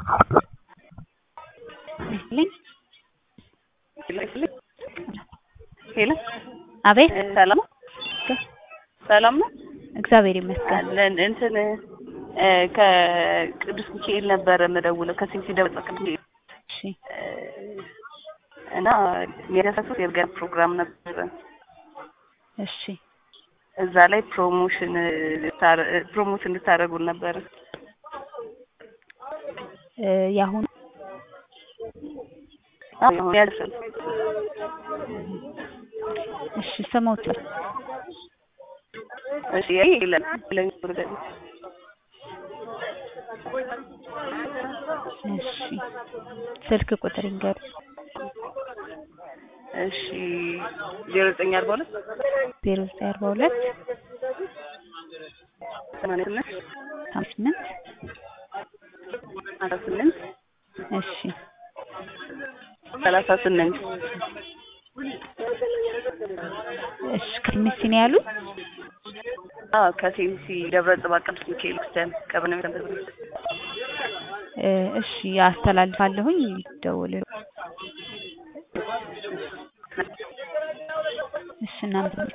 ይስጥልኝ። ሄሎ አቤት ሰላም ነው? ሰላም ነው እግዚአብሔር ይመስገን። አለን እንትን እ ከቅዱስ ሚካኤል ነበረ የምደውለው ከሴንሲ ደብረ ቅዱስ ሚካኤል እሺ እ እና የሚያሳሱት የእርገት ፕሮግራም ነበረ እሺ እዛ ላይ ፕሮሞሽን ልታረ- ፕሮሞት እንድታደርጉን ነበረ እ የአሁኑ አሁን ያልሰል እሺ ስሞት እሺ ይሄ የለም ለኝ እሺ ስልክ ቁጥር ይንገሩ። እሺ ዜሮ ዘጠኝ አርባ ሁለት ዜሮ ዘጠኝ አርባ ሁለት ሰማንያ ስምንት ሀምሳ ስምንት አስራ ስምንት እሺ ሰላሳ ስምንት እሺ ከሚስ ነው ያሉት? አዎ ከሴንሲ ደብረ ጽባህ ቅዱስ ሚካኤል ክርስቲያን ቀበሌ መሰረት እ እሺ አስተላልፋለሁኝ ደውል እሺ እናንተ